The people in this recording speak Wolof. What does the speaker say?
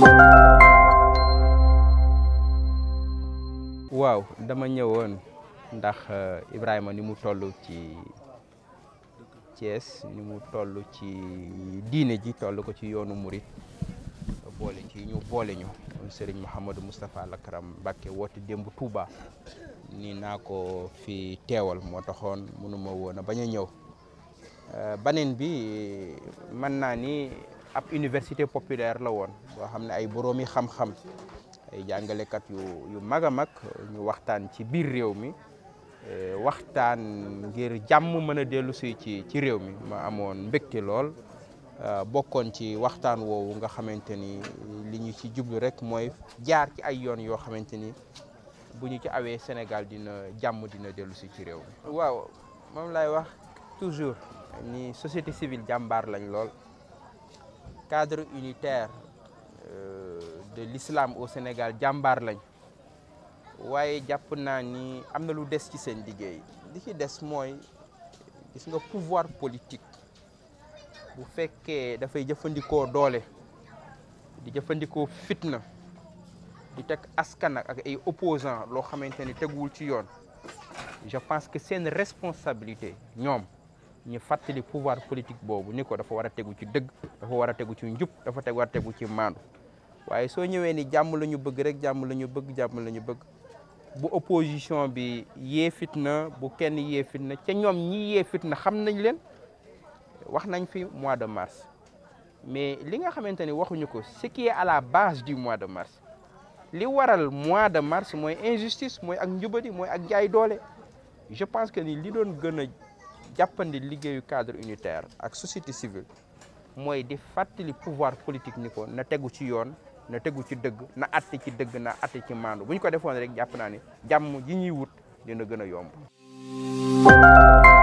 waaw dama ñëwoon ndax Ibrahima ni mu toll ci Thiès ni mu toll ci diine ji toll ko ci yoonu murit boole ci ñu boole ñu Serigne Mouhamadou Moustapha Lakram Mbacké woote démb Touba ni naa ko fi teewal moo taxoon mënuma woon a bañ a ñëw baneen bi mën naa ni ab université populaire la woon boo xam ne ay boroomi xam-xam ay jàngalekat yu yu mag a mag ñu waxtaan ci biir réew mi waxtaan ngir jàmm mën a dellu si ci ci réew mi ma amoon mbégte lool bokkoon ci waxtaan woowu nga xamante ni li ñu ci jublu rek mooy jaar ci ay yoon yoo xamante ni bu ñu ci awee Sénégal dina jàmm dina dellu si ci réew mi. waaw moom lay wax toujours ni société civile jàmbaar lañ lool cadre unitaire de l'islam au Sénégal jàmbaar lañ waaye jàpp naa ni am na lu des ci seen liggéey li ci des mooy gis nga pouvoir politique bu fekkee dafay jëfandikoo doole di jëfandikoo fitna di teg askan ak ay opposants loo xamante ni teguwul ci yoon je pense que seen responsabilité ñoom ñu fàttali pouvoir politique boobu ni ko dafa war a tegu ci dëgg dafa war a tegu ci njub dafa teg war a tegu ci maandu waaye soo ñëwee ni jàmm la ñu bëgg rek jàmm la ñu bëgg jàmm la ñu bëgg bu opposition bi yee fitna bu kenn yee fitna ca ñoom ñi yee fitna xam nañ leen wax nañ fi mois de mars mais li nga xamante ni waxuñu ko ce qui est à la base du mois de mars li waral mois de mars mooy injustice mooy ak njubadi mooy ak jaay doole je pense que ni li doon gën a jàppandi liggéeyu cadre unitaire ak société civile mooy di fàttali pouvoir politique ni ko na tegu ci yoon na tegu ci dëgg na atte ci dëgg na atte ci maandu bu ñu ko defoon rek jàpp naa ni jàmm ji ñuy wut dina gën a yomb